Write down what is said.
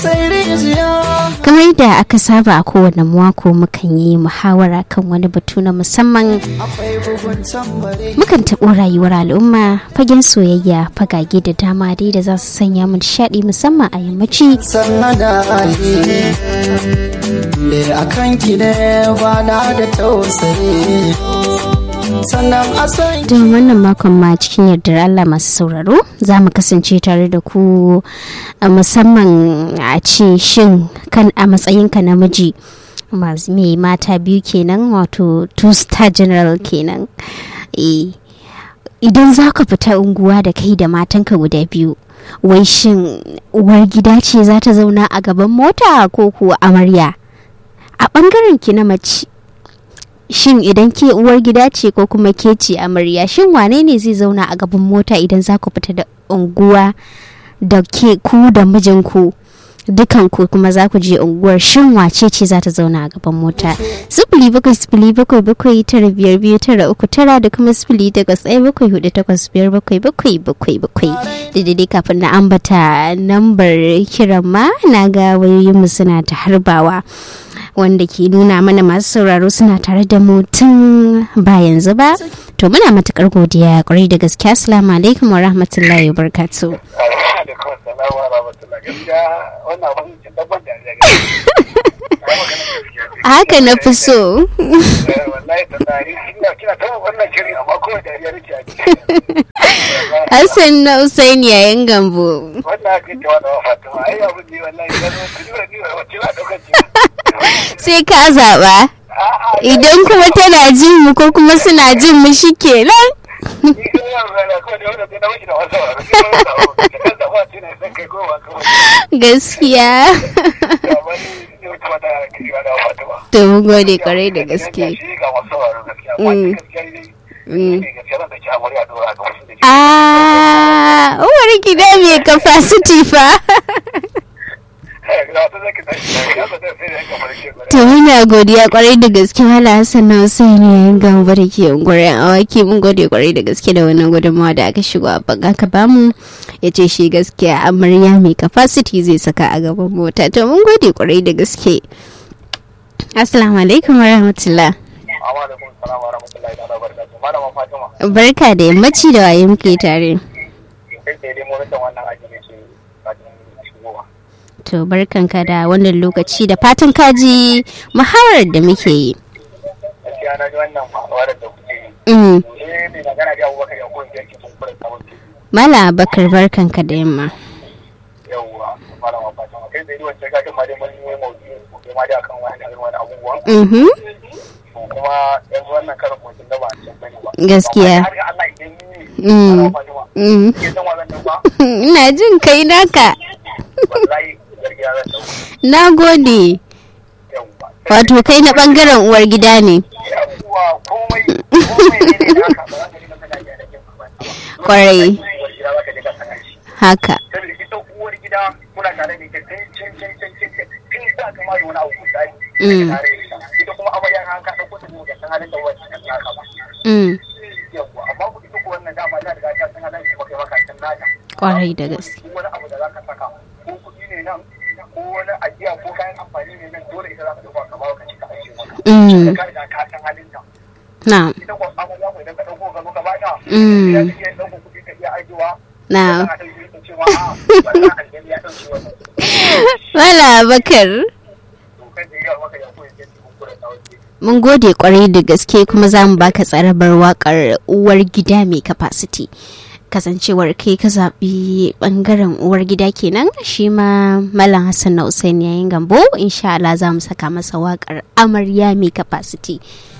kamar yadda aka saba a kowane mako mukan yi muhawara kan wani batu na musamman mukan taɓo rayuwar al'umma fagen soyayya fagage da dama dai da za su sanya mu nishaɗi musamman a yammaci a kan ki ne ba na da tausayi sannan asan don wannan makon ma cikin yardar Allah masu sauraro za mu kasance tare da ku a musamman a ce shin kan a matsayinka namiji masu mai mata biyu kenan wato two star general kenan Eh, idan za ka fita unguwa da kai da matanka guda biyu wai shin uwar gida ce za ta zauna a gaban mota ko kuwa amarya a ɓangaren ki na mace shin idan ke uwar gida ce ko kuma ke ce amarya shin wane ne zai zauna a gaban mota idan za ku fita da unguwa da ke ku da mijinku dukan ku kuma za ku je unguwar shin wace ce za ta zauna a gaban mota sifili bakwai sifili bakwai bakwai tara biyar biyu tara uku tara da kuma sifili takwas ɗaya bakwai hudu takwas biyar bakwai bakwai bakwai bakwai da daidai kafin na ambata nambar kiran ma na ga wayoyinmu suna ta harbawa wanda ke nuna mana masu sauraro suna tare da mu tun ba yanzu ba to muna matukar godiya kwarai da gaske assalamu alaikum wa rahmatullahi wa barakatuh da kawai salamu wa rahmatullah gaskiya wannan abin cin dabban da ya gani haka na fi so wallahi da tsari ina kina ta wannan shirin amma kawai dariya nake a ciki hassan na usaini yayin gambo wannan ake cewa da fatima ai abin ne wallahi ya zo kudi wa ni wacce na daukar ci sai ka zaɓa idan kuma tana jin mu ko kuma suna jin mu shi kenan ni kan yaro na kawai da wanda na wuce da wasu wa da kan da wace ne sai kai kowa kawai gaskiya da wani ne wata wata kiri wa da fatima to mun gode kwarai da gaske shi ga masu sauraro gaskiya amma gaskiya ne ne gaskiya zan da ci amuriya dora ga wasu da ke Ah, uwar gida mai capacity fa. To muna godiya kwarai da gaske Hala Hassan na Hussein yayin gamba da ke unguwar awaki mun gode kwarai da gaske da wannan gudunmawa da aka shigo a banga ka bamu ya ce shi gaskiya amarya mai capacity zai saka a gaban mota to mun gode kwarai da gaske. Assalamu alaikum wa rahmatullah. Barka da yammaci da waye muke tare. To barkanka da wannan lokaci da fatan kaji muhawarar da muke yi. gaskiya na ji wannan muhawarar da kuke yi Mm. eh mai magana da abubakar ya koyi yanki sun kura sabon ke Mala Bakar barkanka da yamma. yawwa malama fatima kai zai wancan gajin ma dai mun yi maudu'i ko kai ma dai akan wani irin wani abubuwan Mhm. to kuma yanzu wannan karin mutum da ba a cikin bane ba Gaskiya. Amma har ga Allah idan ni Mm. malama fatima Mm. ke san wannan nan ba Ina jin kai naka. wallahi gargiya zan dauko Na gode. yawwa Wato kai na bangaren uwar gida ne. yawwa komai komai ne ne da haka ba za ka ji kana da kin ba Kwarai. uwar gida za ka ji ka sana shi Haka. saboda ita uwar gida muna tare da ita tun can can can can can tun za ka ma yi wani abu misali Mm. tare da ita ita kuma amarya na ka ɗauko ta ne ga san halin da wacce ta saka ba Mm. yawwa amma ku ita ko wannan dama ta riga ta san halin da kai maka can nata Kwarai da gaske. duk wani abu da za ka saka ko kuɗi ne nan ko wani ajiya ko kayan amfani ne nan dole ita za ka ɗauka ka bawa ka ci ka ajiye maka Mm. ka riga ka san halin ta Na. ita ko amarya ko idan ka ɗauko ka zo ka bata Mm. ya take ɗauko kuɗi ka iya ajiyewa Na. Tana da yi ta cewa a wannan aljani ya ɗauke wannan Mala Bakar. dokar da ya maka ya koyi yadda kun kura tsawon Mun gode kwarai da gaske kuma za mu baka tsarabar wakar uwar gida mai capacity. Kasancewar kai ka zaɓi ɓangaren uwar gida kenan shi ma Malam Hassan na Usain yayin gambo insha Allah za mu saka masa wakar amarya mai capacity.